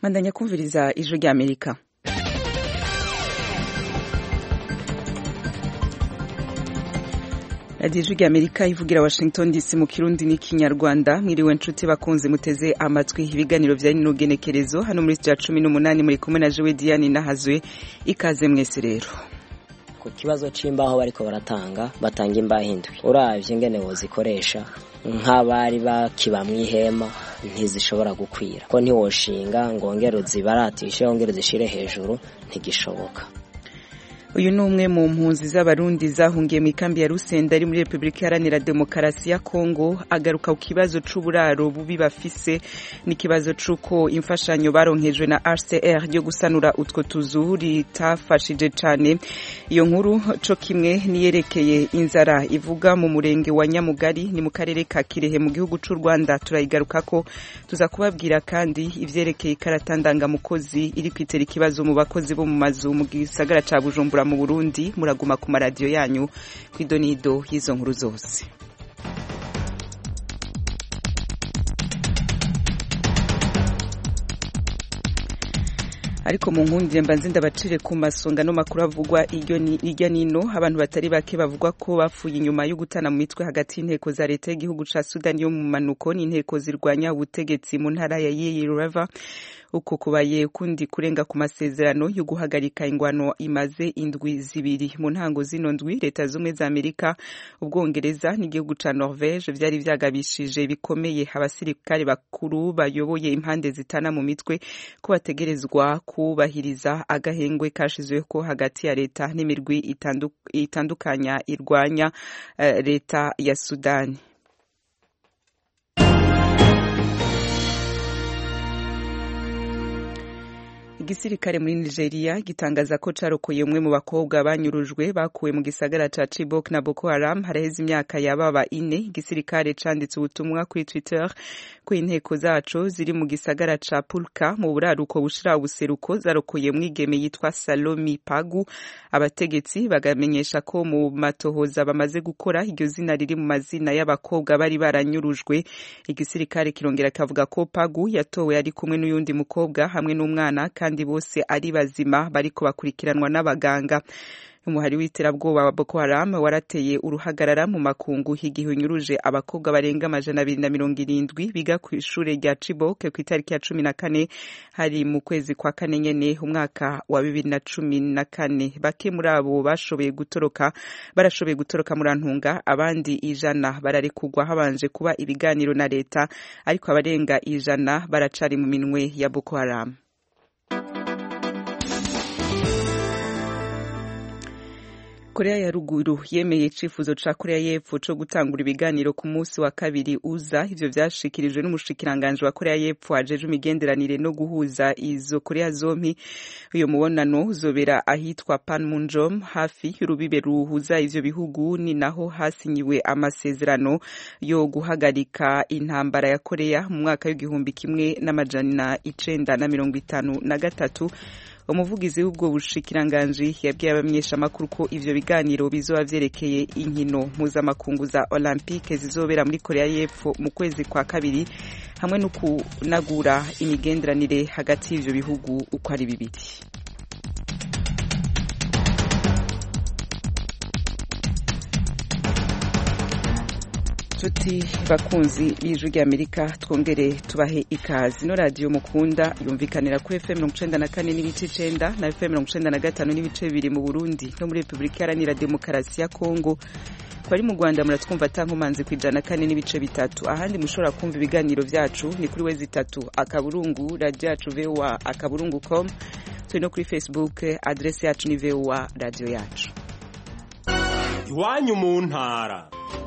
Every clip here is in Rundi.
bandanya kumviriza ijwi rya amerika radiyo ijwi rya amerika ivugira washington dc mu kirundi n'ikinyarwanda mwiriwe nshuti bakunze muteze amatwi ibiganiro bya rino genekerezo hano muri rya cumi n'umunani muri kumwe na jowe diane nahazwe ikaze mwese rero ku kibazo c'imbaho bariko baratanga batanga imbaho indwi uravye ingene wozikoresha nk'abari bakiba mw'ihema ntizishobora gukwira ko ntiwoshinga ngo wongere uzibaratishe wongere uzishire hejuru ntigishoboka uyu ni umwe mu mpunzi z'abarundi zahungiye mu ikambi ya rusenda ari muri repubulika iharanira demokarasi ya kongo agaruka ku kibazo c'uburaro bubi bafise n'ikibazo c'uko imfashanyo baronkejwe na hcr ryo gusanura utwo tuzu ritafashije cane iyo nkuru co kimwe niyerekeye inzara ivuga mu murenge wa nyamugari ni mu karere ka kirehe mu gihugu c'u rwanda turayigarukako tuza kubabwira kandi ivyerekeye ikarata ndangamukozi iri kwitera ikibazo mu bakozi bo mu mazu mu gisagara ca bujumbura mu Burundi muraguma ku maradiyo yanyu kw'idonido y'izo nkuru zose ariko mu nkundire mbanze ndabacire ku masonga no makuru avugwa irya nino abantu batari bake bavugwa ko bapfuye inyuma yo gutana mu mitwe hagati y'inteko za leta y'igihugu ca Sudani yo mu manuko n'inteko zirwanya ubutegetsi mu ntara ya Yei River uko kubaye kundi kurenga ku masezerano yo guhagarika ingwano imaze indwi zibiri mu ntango zino ndwi leta zumwe za Amerika ubwongereza n'igihugu ca Norvege vyari vyagabishije bikomeye abasirikare bakuru bayoboye impande zitana mu mitwe ko bategerezwa kubahiriza agahengwe kashizweho hagati ya leta n'imirwi itandukanya irwanya uh, leta ya Sudani igisirikare muri Nigeria gitangaza ko carokoye umwe mu bakobwa banyurujwe bakuwe mu gisagara ca Chibok na Boko Haram haraheze imyaka yababa ine igisirikare canditse ubutumwa kuri Twitter ko inteko zaco ziri mu gisagara ca Pulka mu buraruko bushira ubuseruko zarokoye mwigeme yitwa Salomi Pagu abategetsi bagamenyesha ko mu matohoza bamaze gukora iryo zina riri mu mazina y'abakobwa bari baranyurujwe igisirikare kirongera kavuga ko Pagu yatowe ari kumwe n'uyundi mukobwa hamwe n'umwana kandi bose ari bazima bariko bakurikiranwa n'abaganga umuhari w'iterabwoba wa Boko Haram warateye uruhagarara mu makungu igihe unyuruje abakobwa barenga amajana abiri na mirongo irindwi biga ku ishure rya Chibok ku itariki ya cumi na kane hari mu kwezi kwa kane nyene umwaka wa bibiri na cumi na kane bake muri abo bashoboye gutoroka barashoboye gutoroka muri antunga abandi ijana bararekugwa habanje kuba ibiganiro na leta ariko abarenga ijana baracari mu minwe ya Boko Haram korea ya ruguru yemeye icifuzo ca korea y'epfo co gutangura ibiganiro ku munsi wa kabiri uza ivyo vyashikirijwe n'umushikiranganje wa korea y'epfo ajejwe imigenderanire no guhuza izo korea zompi uyo mubonano uzobera ahitwa panmunjom hafi y'urubibe ruhuza ivyo bihugu ni naho hasinyiwe amasezerano yo guhagarika intambara ya korea mu mwaka w'igihumbi kimwe n'amajana icenda na mirongo itanu na gatatu umuvugizi w'ubwo bushikiranganji yabwiye abamenyeshamakuru ko ivyo biganiro bizoba vyerekeye inkino mpuzamakungu za olympique zizobera muri korea y'epfo mu kwezi kwa kabiri hamwe no kunagura imigenderanire hagati y'ivyo bihugu uko ari bibiri nshuti bakunzi b'ijwi ry'amerika twongere tubahe ikazi ino radiyo mukunda yumvikanira kuri fm mirongo icenda na kane n'ibice icenda na fm mirongo icenda na gatanu n'ibice bibiri mu burundi no muri repubulika iharanira demokarasi ya kongo bari mu rwanda muratwumva atankomanzi ku ijana kane n'ibice bitatu ahandi mushobora kumva ibiganiro vyacu ni kuri wezi itatu akaburungu radiyo yacu voa akaburungu com turi no kuri facebook adresi yacu ni voa radiyo yacu iwanyu mu ntara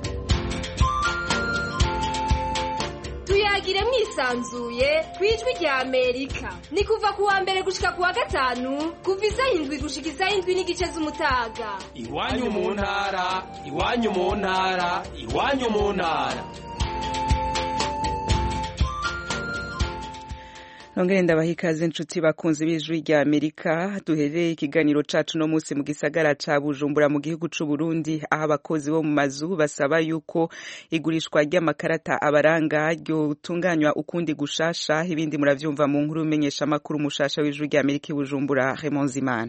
tuyagire mwisanzuye ku ijwi rya amerika ni kuva ku wa mbere gushika ku wa gatanu kuva isaha indwi gushika isaha indwi n'igice z'umutaga iwanyu mu ntara iwanyu mu ntara iwanyu mu ntara nongere ndabaha ikaze inshuti bakunzi b'ijwi rya amerika duhereye ikiganiro cacu no munsi mu gisagara ca bujumbura mu gihugu c'u burundi aho abakozi bo mu mazu basaba yuko igurishwa ry'amakarata abaranga ryotunganywa ukundi gushasha ibindi muravyumva mu nkuru umenyesha amakuru mushasha w'ijwi rya amerika i bujumbura Raymond Zimana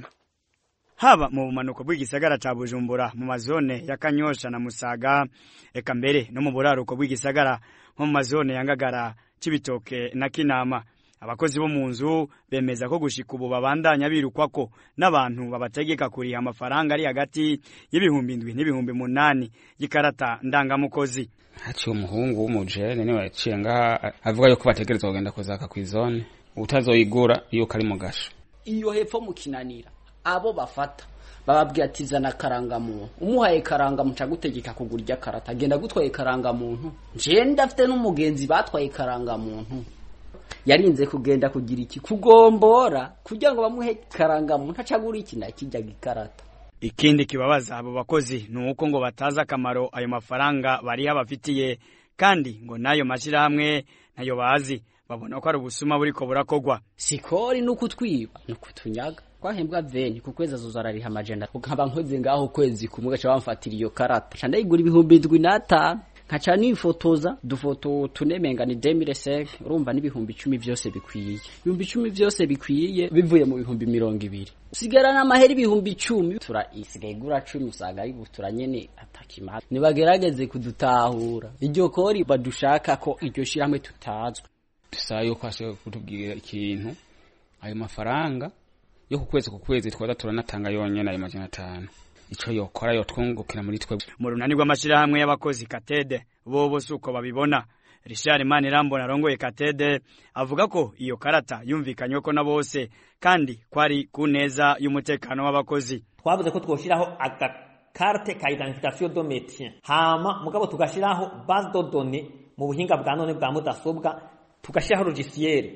haba mu bumanuko bw'igisagara ca bujumbura mu mazone ya kanyosha na musaga eka mbere no mu buraruko bw'igisagara nko mu mazone ya ngagara cibitoke na kinama abakozi bo mu nzu bemeza ko gushika ubu babandanya birukwako n'abantu babategeka kuriha amafaranga ari hagati y'ibihumbi indwi n'ibihumbi munani y'ikarata ndangamukozi haciye umuhungu w'umujene niwe yaciye ngaha avuga yuko bategerezwa kugenda kuzaka kw'izone utazoyigura yuko ari mu gasho iyo hepfo mu kinanira abo bafata bababwira ati zana karangamuntu umuhaye karangamuntu agutegeka kugura irya karata agenda gutwaye karangamuntu nje ndafite n'umugenzi batwaye karangamuntu yarinze kugenda kugira iki kugombora kugira ngo bamuhe karangamuntu acagura iki na kijya gikarata ikindi kibabaza abo bakozi ni uko ngo batazi akamaro ayo mafaranga bariho bafitiye kandi ngo n'ayo mashyirahamwe ntayo bazi babona ko ari ubusuma buriko burakogwa sikori ni ukutwiba ni ukutunyaga twahembwa veni ku kwezi azoza arariha amajana nkaba nkoze ngaho ukwezi kumwe gaca bamfatira iyo karata ca ndayigura ibihumbi indwi n'atanu nkaca nifotoza dufoto tunemenga ni demire seke urumva n'ibihumbi icumi vyose bikwiye ibihumbi icumi vyose bikwiye bivuye mu bihumbi mirongo ibiri usigarana amahera ibihumbi icumi tura isigaye igura cumi usanga ari butura nyene atakimara nibagerageze kudutahura iryo kori badushaka ko iryo shirahamwe tutazwe dusaba yuko hashobora kutubwira ikintu ayo mafaranga yo ku kwezi ku kwezi twaza turanatanga yonyene ayo majana atanu ico yokora yotwungukira muri twe mu runani rw'amashirahamwe y'abakozi katede bobo suko babibona Richard Manirambona arongoye katede avuga ko iyo karata yumvikanywe ko na bose kandi kwari ku neza y'umutekano w'abakozi twavuze ko twoshiraho agakarte ka identification do métier hama mugabo tugashiraho base de données mu buhinga bwa none bwa mudasobwa tugashiraho logiciel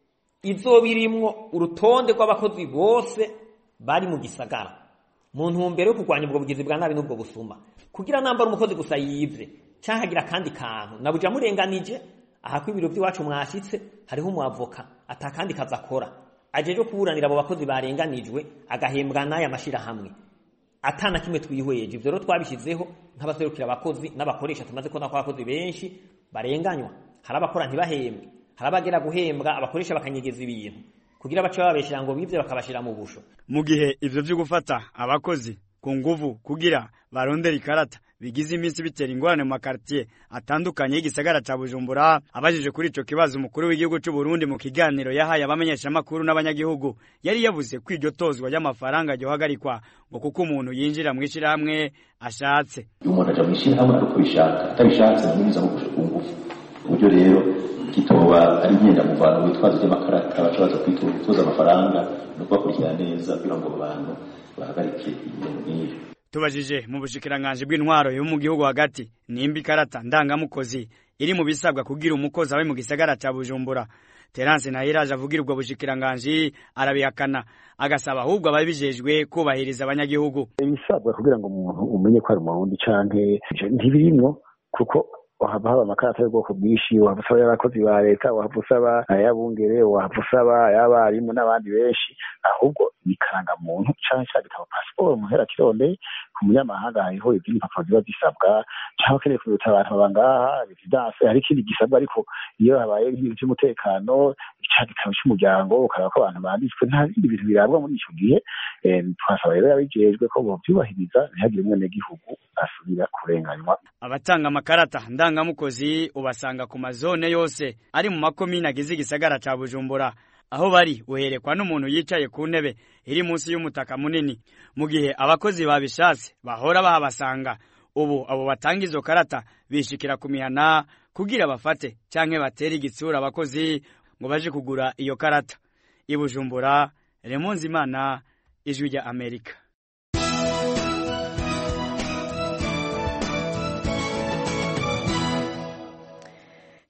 izoba irimwo urutonde rw'abakozi bose bari mu gisagara mu ntumbero yo kurwanya ubwo bugizi bwa nabi n'ubwo busuma kugira nambara umukozi gusa yivye canke agira akandi kantu nabuja murenganije aha ko ibiro by'iwacu mwashitse hariho umuavoka atakandi kazi akora ajeje kuburanira abo bakozi barenganijwe agahembwa n'aya mashirahamwe atana kimwe twihweje ivyo rero twabishizeho nk'abaserukira abakozi n'abakoresha tumaze kubona ko abakozi benshi barenganywa hari abakora ntibahembwe hari abagera guhembwa abakoresha bakanyegeza ibintu kugira bace babeshera ngo bivye bakabashira mu busho mu gihe ivyo vyo gufata abakozi ku nguvu kugira barondera ikarata bigize iminsi bitera ingorane mu makartier atandukanye y'igisagara ca Bujumbura abajije kuri ico kibazo umukuru w'igihugu c'u Burundi mu kiganiro yahaye abamenyeshamakuru n'abanyagihugu yari yavuze ko iryo tozwa ry'amafaranga ryohagarikwa ngo kuko umuntu yinjira mu ishirahamwe ashatse iyo umuntu aja mu ishirahamwe ari uko bishaka atabishatse ntibiza mu ngufu uburyo rero kitoba ari ngendamuvano witwaza ry'amakarata baca baza kwitoza amafaranga no kubakurikirana neza kugira ngo abantu bahagarike ibintu nk'ibyo tubajije mu bushikiranganje bw'intwaro yo mu gihugu hagati nimba ikarata ndangamukozi iri mu bisabwa kugira umukozi abe mu gisagara ca Bujumbura Terence Nahiraje avugira ubwo bushikiranganje arabihakana agasaba ahubwo ababijejwe kubahiriza abanyagihugu ibisabwa kugira ngo umuntu umenye ko ari umurundi canke ntibirimwo kuko wahava haba amakarata y'ubwoko bwinshi wahava usaba y'abakozi ba leta wahava usaba ay'abungere wahava usaba ay'abarimu n'abandi benshi ahubwo ni karangamuntu canke ca gitabo pasiporo muhera kirondeye ku munyamahanga hariho izindi mpapuro ziba zisabwa canke ukeneye kuruta abantu baba ngaha residence hari ikindi gisabwa ariko iyo habaye nk'ibintu vy'umutekano ca gitabo c'umuryango ukaraba ko abantu banditswe nta bindi bintu birabwa muri ico gihe twasaba rero yabijejwe ko bovyubahiriza ntihagire umwenegihugu asubira kurenganywa abatanga amakarata ndangamukozi ubasanga ku mazone yose ari mu makomine agize igisagara ca Bujumbura aho bari uherekwa n'umuntu yicaye ku ntebe iri munsi y'umutaka munini mu gihe abakozi babishatse bahora bahabasanga ubu abo batanga izo karata bishikira ku mihana kugira bafate canke batere igitsura abakozi ngo baje kugura iyo karata i Bujumbura Remonzi Imana ijwi rya Amerika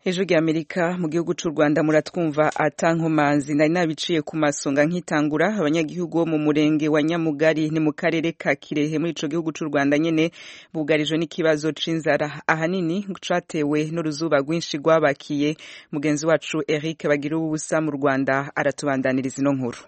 ejo ry'amerika mu gihugu cy'u rwanda muratwumva atankomanzi nari nabiciye ku masonga nkitangura abanyagihugu bo mu murenge wa nyamugari ni mu karere ka kirehe muri ico gihugu cy'u rwanda nyene bugarijwe n'ikibazo c'inzara ahanini catewe n'uruzuba rwinshi rwabakiye mugenzi wacu eric bagira ubusa mu rwanda aratubandaniriza ino nkuru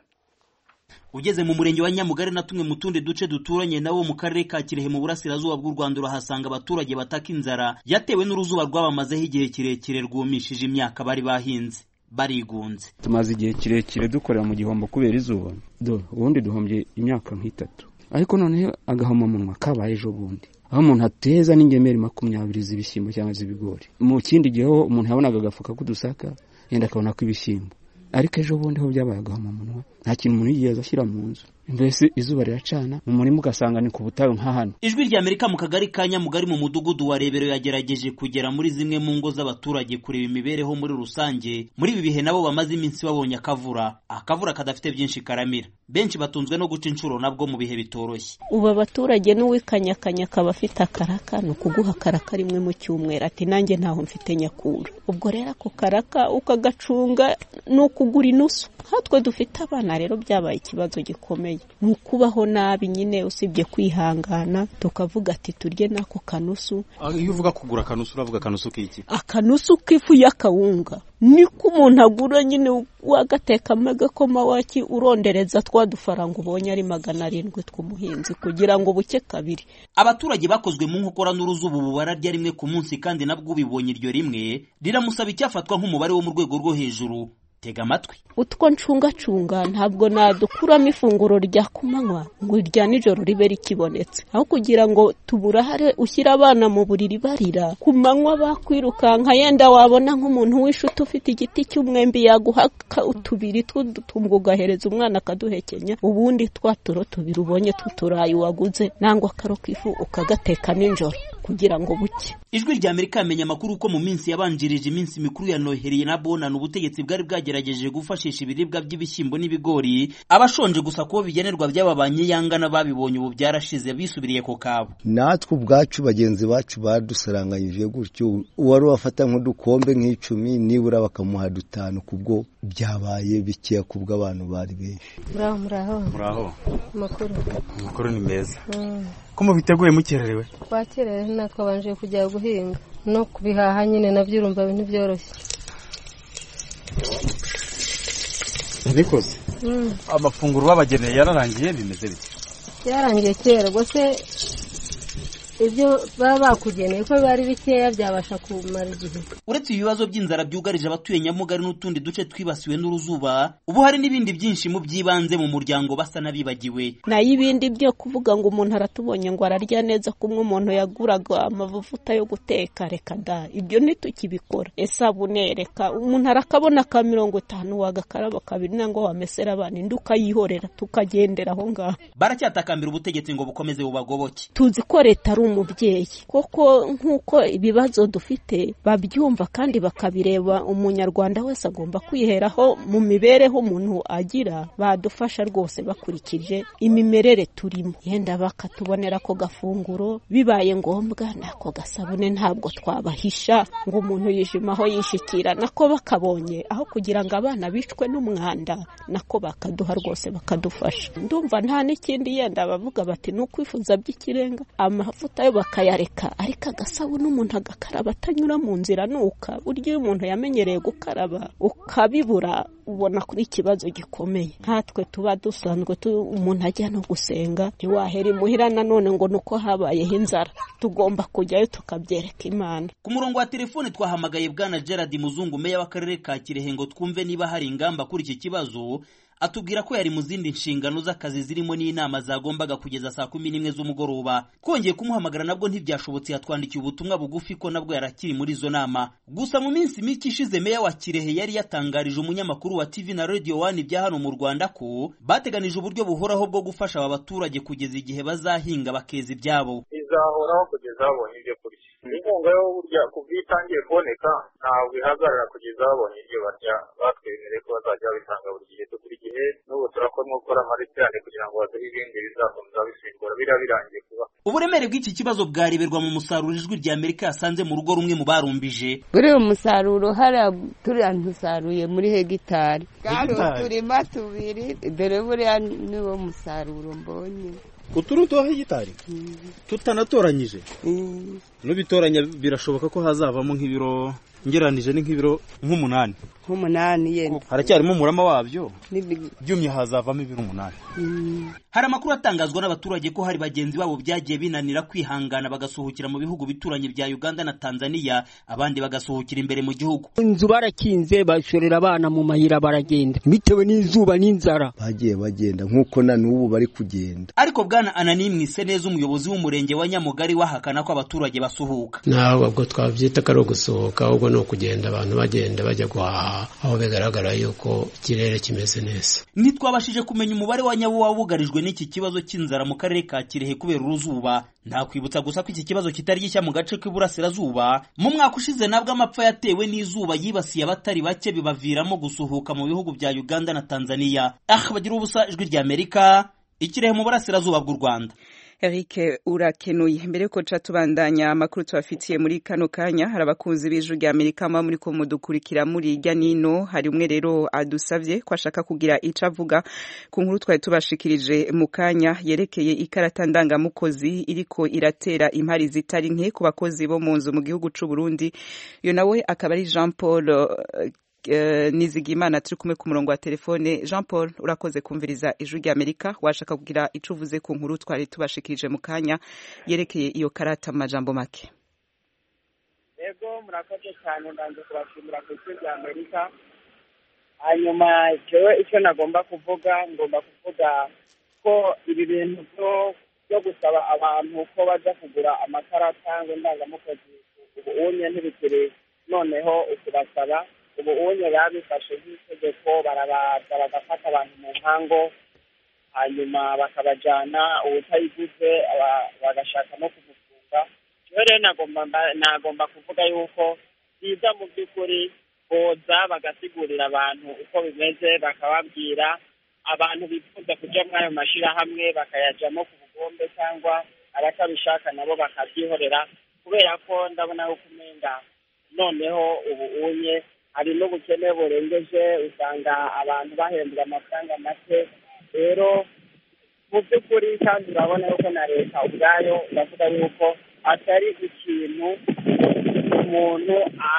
ugeze mu murenge wa nyamugari na tumwe mu tundi duce duturanye nawo mu karere ka kirehe mu burasirazuba bw'u rwanda urahasanga abaturage bataka inzara yatewe n'uruzuba rwabamazeho igihe kirekire rwumishije imyaka bari bahinze barigunze tumaze igihe kirekire dukorera mu gihombo kubera izuba do ubundi duhombye imyaka nk'itatu ariko noneho agahomamunwa kabaye ejo bundi aho umuntu ateza n'ingemeri makumyabiri z'ibishyimbo cyangwa z'ibigori mu kindi gihe ho umuntu yabonaga agafuka k'udusaka yenda akabona ko ibishyimbo ariko ejo bundi ho byabaye agahomamunwa nta kintu umuntu yigeze ashyira mu nzu mbese izuba riracana mu murima ugasanga ni ku butayu nka hano ijwi rya amerika mu kagari ka nyamugari mu mudugudu wa rebero yagerageje kugera muri zimwe mu ngo z'abaturage kureba imibereho muri rusange muri ibi bihe nabo bamaze iminsi babonye akavura akavura kadafite byinshi karamira benshi batunzwe no guca inshuro nabwo mu bihe bitoroshye ubu abaturage n'uwikanyakanya akaba afite akaraka ni ukuguha akaraka rimwe mu cyumweru ati nanjye ntaho mfite nyakura ubwo rero ako karaka ukagacunga ni ukugura inusu nkatwe dufite abana rero byabaye ikibazo gikomeye ni ukubaho nabi nyine usibye kwihangana tukavuga ati turye n'ako kanusu iyo uvuga kugura akanusu uravuga akanusu k'iki akanusu k'ifu y'akawunga niko umuntu agura nyine wagatekamo agakoma waki urondereza twa dufaranga ubonye ari magana arindwi tw'umuhinzi kugira ngo buke kabiri abaturage bakozwe mu nkokora n'uruzuba ubu bararya rimwe ku munsi kandi nabwo ubibonye iryo rimwe riramusaba icyafatwa nk'umubare wo mu rwego rwo hejuru tega amatwi utwo ncungacunga ntabwo nadukuramo ifunguro rya kumanywa ngo irya nijoro ribe rikibonetse aho kugira ngo tuburahare ushyire abana mu buriri barira ku manywa bakwirukanka yenda wabona nk'umuntu w'ishuti ufite igiti cy'umwembe yaguha utubiri tw'udutumba ugahereza umwana akaduhekenya ubundi twa turo tubiri ubonye tw'uturayi waguze nangwa akaro k'ifu ukagateka nijoro kugira ngo buke ijwi rya amerika yamenye amakuru ko mu minsi yabanjirije iminsi mikuru ya noheri na bonana ubutegetsi bwari bwagerageje gufashisha ibiribwa by'ibishyimbo n'ibigori abashonje gusa kubo bigenerwa by'ababanye yangana babibonye ubu byarashize bisubiriye ku kabo natwe ubwacu bagenzi bacu badusaranganyije gutyo uwari wafata nk'udukombe nk'icumi nibura bakamuha dutanu kubwo byabaye bikeya kubwo abantu bari benshi muraho muraho muraho amakuru amakuru ni meza ko mubiteguye mukererewe twakerewe natwabanje kujya guhinga no kubihaha nyine nabyo urumva ntibyoroshye ntibikoze amafunguro babageneye yararangiye bimeze bite byarangiye kera rwose ibyo baba bakugeneye ko biba ari bikeya byabasha kumara igihe uretse ibibazo by'inzara byugarije abatuye nyamugari n'utundi duce twibasiwe n'uruzuba ubu hari n'ibindi byinshi mu by'ibanze mu muryango basa n'abibagiwe nayo ibindi byo kuvuga ngo umuntu aratubonye ngo ararya neza kumwe umuntu yaguraga amavuta yo guteka reka da ibyo ntitukibikora esabune reka umuntu arakabona ka mirongo itanu wagakaraba kabiri nangwa wamesera abana indi ukayihorera tukagendera aho ngaho baracyatakambira ubutegetsi ngo bukomeze bubagoboke tuzi ko leta ari umubyeyi koko nk'uko ibibazo dufite babyumva kandi bakabireba umunyarwanda wese agomba kwiheraho mu mibereho umuntu agira badufasha rwose bakurikije imimerere turimo yenda bakatubonera ako gafunguro bibaye ngombwa n'ako gasabune ntabwo twabahisha ngo umuntu yijimaho yishikira nako bakabonye aho kugira ngo abana bicwe n'umwanda nako bakaduha rwose bakadufasha ndumva nta n'ikindi yenda bavuga bati ni ukwifuza by'ikirenga amavuta yo bakayareka ariko agasabune umuntu agakaraba atanyura mu nzira nuka burya iyo umuntu yamenyereye gukaraba ukabibura ubona kuri ikibazo gikomeye nkatwe tuba dusanzwe umuntu ajya no gusenga ntiwahera imuhira nanone ngo ni uko habayeho inzara tugomba kujyayo tukabyereka imana ku murongo wa telefone twahamagaye bwana gerard muzungu meya w'akarere ka kirehe ngo twumve niba hari ingamba kuri iki kibazo atubwira ko yari mu zindi nshingano z'akazi zirimo n'inama zagombaga kugeza saa kumi n'imwe z'umugoroba twongeye kumuhamagara nabwo ntibyashobotse yatwandikiye ubutumwa bugufi ko nabwo yarakiri muri izo nama gusa mu minsi mike ishize meya wa kirehe yari yatangarije umunyamakuru wa tv na radio one ibya hano mu rwanda ko bateganije uburyo buhoraho bwo gufasha aba baturage kugeza igihe bazahinga bakeza ibyabo bizahoraho kugeza babonye ibyo kurya inkunga yo burya kuva iyo itangiye kuboneka ntabwo ihagarara kugeza babonye ibyo barya batwemereye ko bazajya babitanga buri gihe buri gihe n'ubu turakoramo gukora amarekerane kugira ngo baduhe ibindi bizakomeza bisimbura biriya birangiye kuba uburemere bw'iki kibazo bwareberwa mu musaruro ijwi rya amerika yasanze mu rugo rumwe mu barumbije buriya umusaruro hariya turiya ntusaruye muri hegitari kandi uturima tubiri dore buriya niwo musaruro mbonye uturi utuha hegitari tutanatoranyije nubitoranya birashoboka ko hazavamo nk'ibiro ngeranije ni nk'ibiro nk'umunani nk'umunani yenda haracyarimo umurama wabyo byumye hazavamo ibiro umunani hari amakuru atangazwa n'abaturage ko hari bagenzi babo byagiye binanira kwihangana bagasuhukira mu bihugu bituranye bya uganda na tanzania abandi bagasuhukira imbere mu gihugu inzu barakinze bashorera abana mu mayira baragenda bitewe n'izuba n'inzara bagiye bagenda nk'uko na n'ubu bari kugenda ariko bwana anani mwise neza umuyobozi w'umurenge wa nyamugari wahakana ko abaturage basuhuka ntabwo ubwo twabyita ko ari ugusohoka ahubwo ni ukugenda abantu bagenda bajya guhaha aho bigaragara yuko ikirere kimeze neza ntitwabashije kumenya umubare wa nyawo wugarijwe n'iki kibazo cy'inzara mu karere ka kirehe kubera uruzuba ntakwibutsa gusa ko iki kibazo kitari gishya mu gace k'iburasirazuba mu mwaka ushize nabwo amapfa yatewe n'izuba yibasiye abatari bake bibaviramo gusuhuka mu bihugu bya uganda na tanzania ah bagira ubusa ijwi rya amerika ikirehe mu burasirazuba bw'u rwanda Eric urakenuye mbere yuko ca tubandanya amakuru tubafitiye muri kano kanya hari abakunzi b'ijwi rya Amerika mwa muri ko mudukurikira muri irya nino hari umwe rero adusavye ko ashaka kugira ico avuga ku nkuru twari tubashikirije mu kanya yerekeye ikarata ndangamukozi iriko iratera impari zitari nke ku bakozi bo mu nzu mu gihugu c'u Burundi iyo nawe akaba ari Jean Paul uh, nizigimana turi kumwe ku murongo wa telefone jean paul urakoze kumviriza ijwi rya amerika washaka kugira icyo uvuze ku nkuru twari tubashikirije mu kanya yerekeye iyo karata mu majambo make yego murakoze cyane ndanze kubashimira ku ijwi rya amerika hanyuma jewe icyo nagomba kuvuga ngomba kuvuga ko ibi bintu byo gusaba abantu ko bajya kugura amakarata ngo ndangamukozi ubu unye ntibikiri noneho ukubasaba ubu unye babifashe nk'itegeko barabaza bagafata abantu mu nkango hanyuma bakabajyana uwutayiguze bagashaka no kumufunga rero rero nagomba kuvuga yuko byiza mu by'ukuri boza bagasigurira abantu uko bimeze bakababwira abantu bifuza kujya muri ayo mashyirahamwe bakayajyamo ku bugombe cyangwa abatabishaka nabo bakabyihorera kubera ko ndabona yuko umenga noneho ubu unye hari n'ubukene burengeje usanga abantu bahembwa amafaranga make rero mu by'ukuri kandi urabona yuko na leta ubwayo iravuga yuko atari ikintu umuntu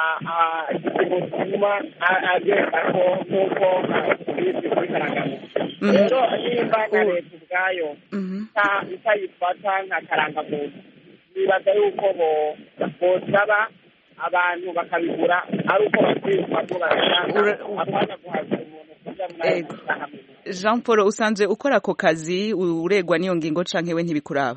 kimutuma agenda ko nk'uko bizi kuri karangamuntu rero nimba na leta ubwayo itayifata nka karangamuntu nibaza yuko bosaba abantu bakabigura ari uko bakwiyumva ko barashaka apana guhaza umuntu kuja muri ayo mashyirahamwe jean paul usanzwe ukora ako kazi uregwa n'iyo ngingo canke we ntibikuraba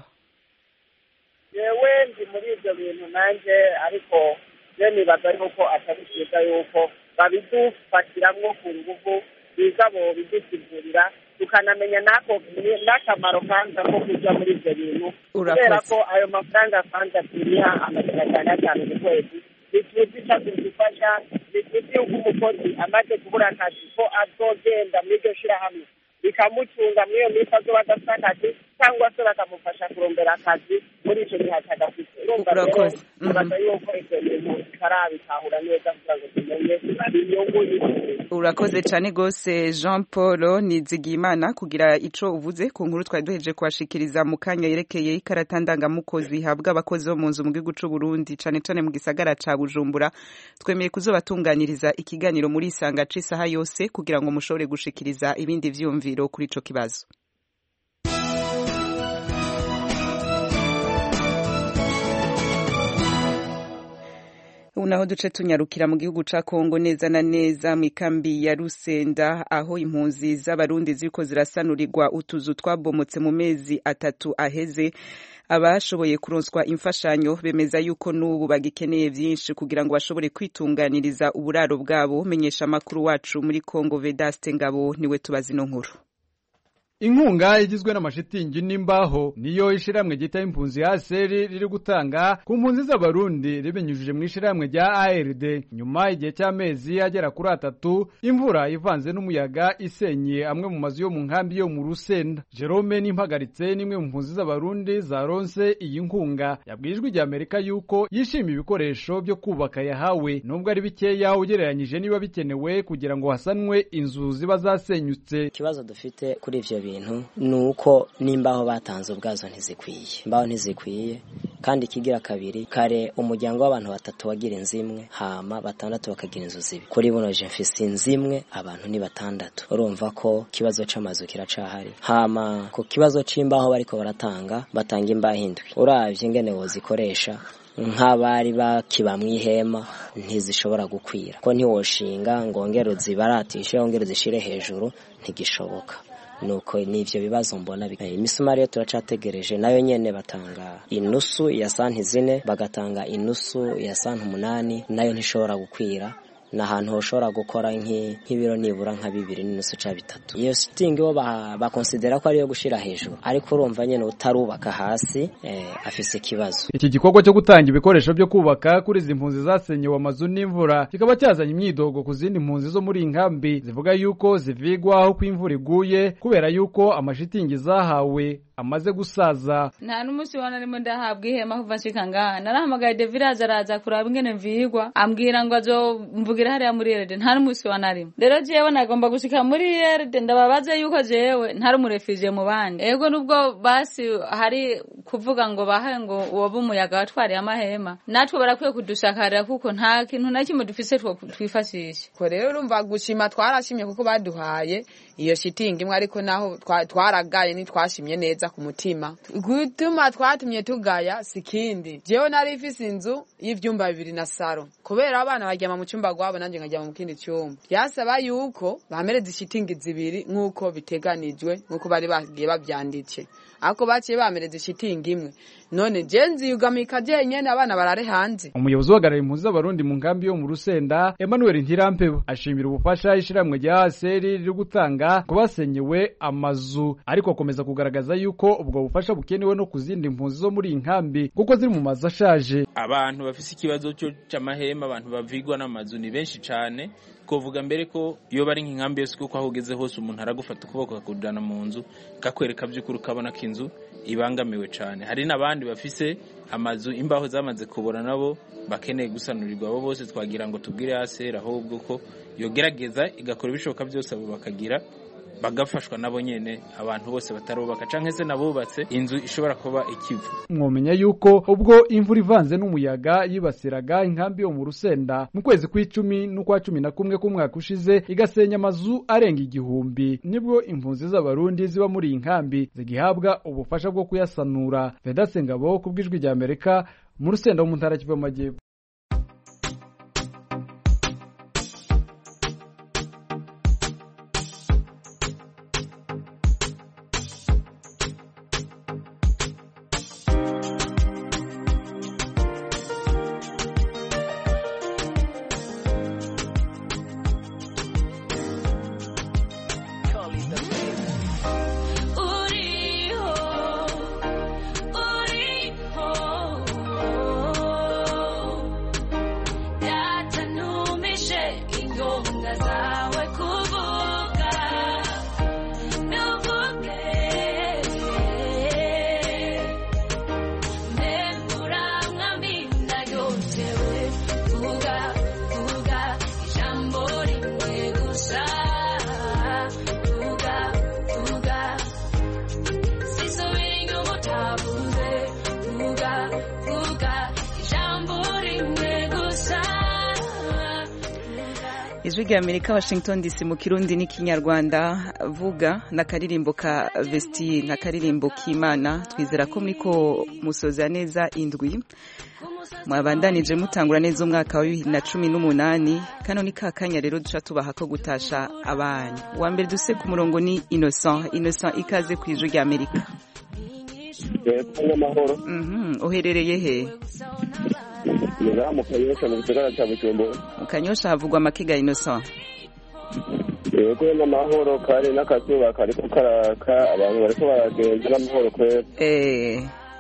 yewe ndi muri ibyo bintu nanjye ariko je nibaza yuko atari byiza yuko babidufatiramwo ku nguvu biza bo bidusigurira tukanamenya n'ako n'akamaro kanza ko kuja muri ibyo bintu kubera ko ayo mafaranga kanza turiha amajana atanu atanu ku kwezi ntituzi ico adufasha ntituzi yuko umukozi amaze kubura akazi ko azogenda muri iryo shirahamwe bikamucunga muri iyo minsi azoba adafite akazi cyangwa se bakamufasha kurondera akazi muri icyo gihe atagafite urumva rero nibaza yuko ibyo bintu bitarabitahura neza kugira ngo tumenye inyungu urakoze cyane rwose jean paul nizigiyimana kugira ico uvuze ku nkuru twari duheje kuhashikiriza mu kanya yerekeye ikarata ndangamukozi ihabwa abakozi bo mu nzu mu gihugu c'u burundi cane cane mu gisagara ca bujumbura twemeye kuzobatunganiriza ikiganiro muri isanga c'isaha yose kugira ngo mushobore gushikiriza ibindi vyumviro kuri ico kibazo ubu naho duce tunyarukira mu gihugu ca Kongo neza na neza mu ikambi ya Rusenda aho impunzi z'abarundi ziriko zirasanurirwa utuzu twabomotse mu mezi atatu aheze abashoboye kuronswa imfashanyo bemeza yuko n'ubu bagikeneye vyinshi kugira ngo bashobore kwitunganiriza uburaro bwabo menyesha amakuru wacu muri Kongo Vedaste Ngabo niwe tubazi no nkuru inkunga igizwe n'amashitingi n'imbaho niyo ishiramwe gita impunzi ya seri riri gutanga ku mpunzi z'abarundi ribinyujije mu ishiramwe rya ARD nyuma igihe cy'amezi agera kuri atatu imvura ivanze n'umuyaga isenye amwe mu mazu yo mu nkambi yo mu Rusenda Jerome nimpagaritse nimwe mu mpunzi z'abarundi zaronse iyi nkunga yabwijwe ijya Amerika yuko yishimiye ibikoresho byo kubaka yahawe nubwo ari bikeya ugereranyije niba bikenewe kugira ngo hasanwe inzu ziba zasenyutse ikibazo dufite kuri ivyo bintu ni uko n'imbaho batanze ubwazo ntizikwiye imbaho ntizikwiye kandi ikigira kabiri kare umuryango w'abantu batatu wagira inzu imwe hama batandatu bakagira inzu zibi kuri buno je mfise inzu imwe abantu ni batandatu urumva ko ikibazo c'amazu kiracahari hama ku kibazo c'imbaho bariko baratanga batanga imbaho indwi uravye ingene wozikoresha nk'abari bakiba mu ihema ntizishobora gukwira ko ntiwoshinga ngo wongere uzibaratishe wongere uzishire hejuru ntigishoboka nuko nivyo bibazo mbona imisumari yo turacategereje nayo nyene batanga inusu ya santi zine bagatanga inusu ya santi umunani nayo ntishobora gukwira ni ahantu hoshobora gukora nk'ibiro nibura nka bibiri n'inusu ca bitatu iyo sitingi bo bakonsidera ko ariyo gushira hejuru ariko urumva nyene utarubaka hasi eh, afise ikibazo iki gikorwa cyo gutanga ibikoresho byo kubaka kuri izi mpunzi zasenyewe amazu n'imvura kikaba cyazanye imyidogo ku zindi mpunzi zo muri inkambi zivuga yuko zivigwa aho ko imvura iguye kubera yuko amashitingi zahawe amaze gusaza nta n'umunsi wana arimo ndahabwa ihema kuva nshika ngaha narahamagaye deviraje araza kuraba ingene mvigwa ambwira ngo azomvugira hariya muri erede nta n'umunsi wana arimo rero jewe nagomba gushika muri erede ndababaze yuko jewe ntari umurefije mu bandi ego nubwo basi hari kuvuga ngo bahe ngo woba umuyaga watwariye amahema natwe barakwiye kudushakarira kuko nta kintu na kimwe dufise twifashisha ko rero urumva gushima twarashimye kuko baduhaye iyo shitingi imwe ariko naho twaragaye ntitwashimye neza ku mutima gutuma twatumye tugaya sikindi jewe nari ifise inzu y'ivyumba bibiri na saro kubera abana baryama mu cyumba gwabo nanje nkaryama mu kindi cyumba byasaba yuko bamereza ishitingi zibiri nk'uko biteganijwe nk'uko bari bagiye bavyanditse ako baciye bamereza ishitingi imwe none je nziyugamika jenyene abana barare hanze umuyobozi uhagarariye impunzi z'abarundi mu nkambi yo mu rusenda emmanuel ntirampeba ashimira ubufasha ishiramwe rya aseri riri gutanga ku basenyewe amazu ariko akomeza kugaragaza yuko ubwo bufasha bukenewe no ku zindi mpunzi zo muri iyi nkambi kuko ziri mu mazu ashaje abantu bafise ikibazo cyo c'amahema abantu bavigwa n'amazu ni benshi cane kovuga mbere ko iyo bari nk'inkambi yose kuko aho ugeze hose umuntu aragufata ukuboko akakujana mu nzu kakwereka by'ukuri ukabona ko inzu ibangamiwe cyane hari n'abandi bafise amazu imbaho zamaze kubora nabo bakeneye gusanurirwa abo bose twagira ngo tubwire hasi ahubwo ko yogerageza igakora ibishoboka byose abo bakagira bagafashwa nabo nyene abantu bose batarubaka canke se nabubatse inzu ishobora kuba ikivu mwomenya yuko ubwo imvura ivanze n'umuyaga yibasiraga inkambi yo mu rusenda mu kwezi kw'icumi n'ukwa cumi na kumwe k'umwaka ushize igasenya amazu arenga igihumbi nibwo impunzi z'abarundi ziba muri iyi nkambi zigihabwa ubufasha bwo kuyasanura vedase ngabo ku bw'ijwi rya amerika mu rusenda wo mu ntara kivu y'amajyepfo ijwi rya amerika washington dc mu kirundi n'ikinyarwanda vuga n'akaririmbo ka vesti n'akaririmbo k'imana twizera ko muriko musoza neza indwi mwabandanije mutangura neza umwaka wa bibiri na cumi n'umunani kano ni ka kanya rero duca tubaha ko gutasha abana uwa mbere duse ku murongo ni innocent innocent ikaze ku ijwi rya amerika uherereye he mu kanyosha mu gisagara cya bujumbura mu kanyosha havugwa amakiga innocent yego n'amahoro kari n'akazuba kariko karaka abantu bariko baragenda n'amahoro kwera eh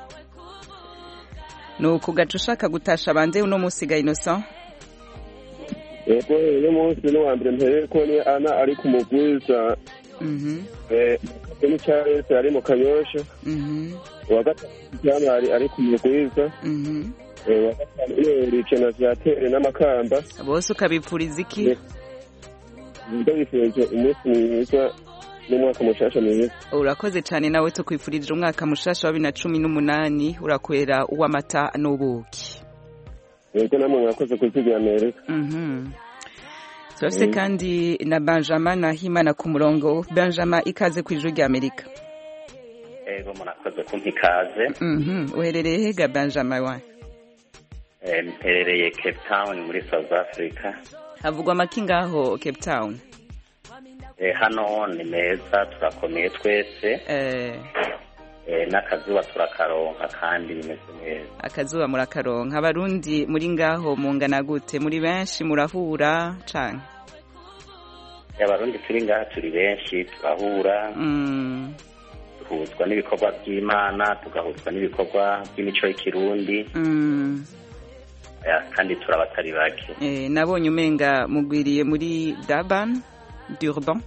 nuko ugaca ushaka gutasha bande uno munsi ga innocent yego uyu munsi n'uwa mbere mpereye ko ni ana ari ku mugwiza mhm ni charles ari mu kanyosha mhm uwa gatatu jamari ari ku mugwiza mhm Eh, uwa gatanu ni ricena vyatere n'amakamba bose ukabipfuriza iki ndabifurije umunsi mwiza n'umwaka mushasha mwiza urakoze cyane nawe tukwifurije umwaka mushasha wa bibiri na cumi n'umunani urakwera uw'amata n'ubuki yego namwe mwakoze kuzigira amerika Mhm. turafise Mm. kandi na benjamin nahimana ku murongo benjamin ikaze ku ijwi rya amerika ego murakoze kumpa ikaze Mhm. uherereye hega benjamin wa Eh, mperereye cape town muri south africa havugwa amaki ngaho cape town Eh, hano ni meza turakomeye twese Eh, Eh, n'akazuba turakaronka kandi bimeze neza akazuba murakaronka abarundi muri ngaho mungana gute muri benshi murahura cane abarundi turi ngaha turi benshi turahura Mm. duhuzwa n'ibikorwa by'imana tugahuzwa n'ibikorwa by'imico y'ikirundi Mm. Eh, kandi turabatari bake Eh, nabonye umenga mugwiriye muri Durban Durban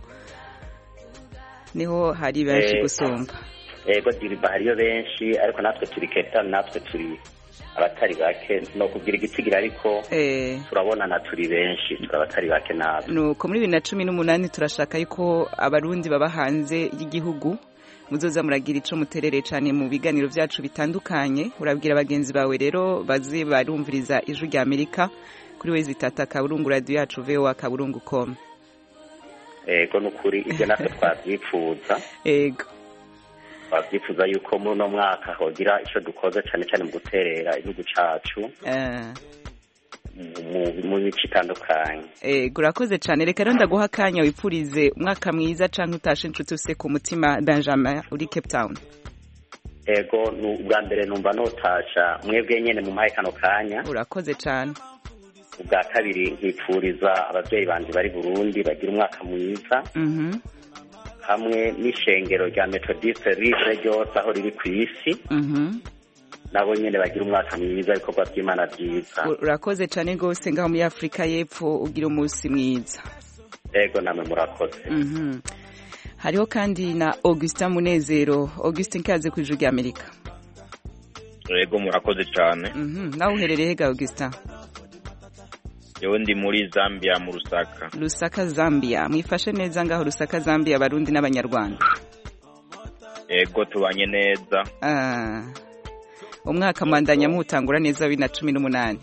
niho hari benshi Eh, gusumba ego diriba hariyo benshi ariko natwe turi cape town natwe turi abatari bake no kugira igitigira ariko eh turabonana turi benshi turabatari bake natwe nuko muri bibiri na cumi n'umunani turashaka yuko abarundi baba hanze y'igihugu muzoza muragira ico muterere cane mu biganiro vyacu bitandukanye urabwira bagenzi bawe rero baze barumviriza ijwi rya amerika kuri wezi tata kaburungu radio yacu voa kaburungu com ego nukuri ibyo natwe twavyifuza ego twavyifuza yuko muri uno mwaka hogira ico dukoze cane cane mu guterera igihugu cacu eh mu- mu mico itandukanye Ego urakoze cyane reka rero ndaguha akanya wipfurize umwaka mwiza canke utashe inshuti ufise ku mutima Benjamin uri Cape Town ego nu- ubwa mbere numva notasha mwebwe nyene mu mahe kano kanya urakoze cyane ubwa kabiri nkipfuriza abavyeyi banje bari burundi bagira umwaka mwiza mhm hamwe n'ishengero rya methodiste rive ryose aho riri ku isi mhm nabo nyene bagira umwaka mwiza ibikorwa vy'imana vyiza urakoze cyane rwose ngaho muri Afrika y'Epfo ugira umunsi mwiza ego namwe murakoze mhm hariho kandi na Augustin Munezero Augustin kaze ku ijwi rya Amerika Ego murakoze cyane mhm nawe uherereye hega Augustin yewe ndi muri Zambia mu Rusaka Lusaka Zambia mwifashe neza ngaho Lusaka Zambia abarundi n'abanyarwanda ego tubanye neza Ah, umwaka mwandanya mutangura neza wa bibiri na cumi n'umunani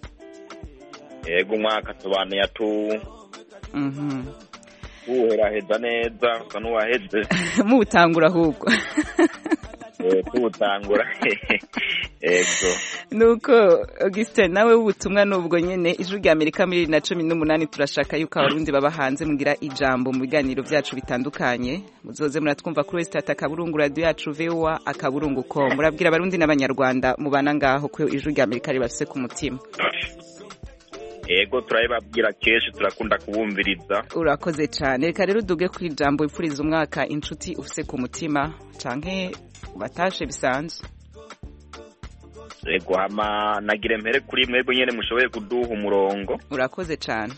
ego umwaka tubane tu Mhm. tuwuheraheza neza usa n'uwaheze muwutangura ahubwo Eh, tuwutangura ego nuko augustin nawe w'ubutumwa n'ubwo nyine ijwi rya amerika muri bibiri na cumi n'umunani turashaka yuko abarundi baba hanze mugira ijambo mu biganiro byacu bitandukanye muzoze muratwumva kuri wesitati akaburungu radiyo yacu vowa akaburungu ko murabwira abarundi n'abanyarwanda mubana ngaho ko ijwi rya amerika ribafise ku mutima ego turabibabwira kenshi turakunda kubumviriza urakoze cyane reka rero uduge ku ijambo wipfuriza umwaka inshuti ufise ku mutima canke batashe bisanzwe ego hama nagire mpere kuri mwebwe nyene mushoboye kuduha umurongo urakoze cyane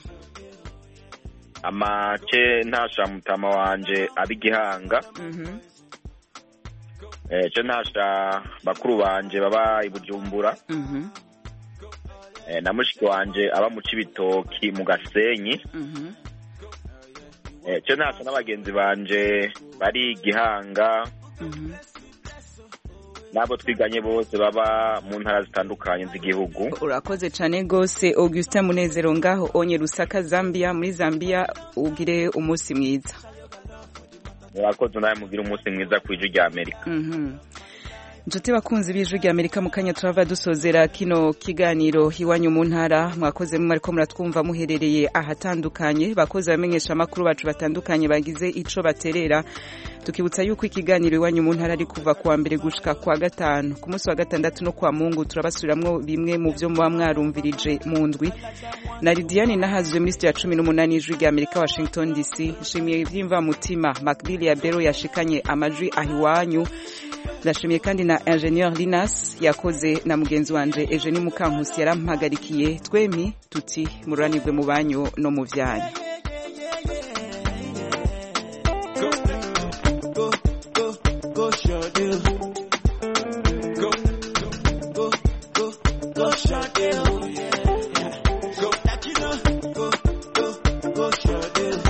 amace ntasha mutama wanje ab'igihanga Mhm. eh, ce ntasha bakuru banje baba i bujumbura Mhm. eh, na mushiki wanje aba mu cibitoki mu gasenyi Mhm. eh, ce ntasha n'abagenzi banje bari igihanga Mhm. n'abo twiganye bose baba mu ntara zitandukanye z'igihugu urakoze cyane rwose augustin munezero ngaho onye rusaka zambia muri zambia ugire umunsi mwiza murakoze nawe mugire umunsi mwiza ku ijwi rya amerika Mhm. inshuti bakunzi b'ijwi rya amerika mu kanya turava dusozera kino kiganiro iwanyu mu ntara mwakoze mwariko muratwumva muherereye ahatandukanye bakoze abamenyesha amakuru bacu batandukanye bagize ico baterera tukibutsa yuko ikiganiro iwanyu mu ntara ari kuva kuwa mbere gushika kwa gatanu ku munsi wa gatandatu no kwa mungu turabasubiramwo bimwe mu vyo muba mwarumvirije mu ndwi na lidiane nahazwe muri sitiya cumi n'umunani y'ijwi rya amerika washington dc nshimiye ivy'imvamutima macbill ya bero yashikanye amajwi ahiwanyu ndashimiye kandi na ingenieur linas yakoze na mugenzi wanje eugenie mukankusi yarampagarikiye twemi tuti mururanirwe mu banyu no mu vyanyu go short deal. Go, go, go, go, go short deal. Yeah, yeah. Go, go, go, go short deal.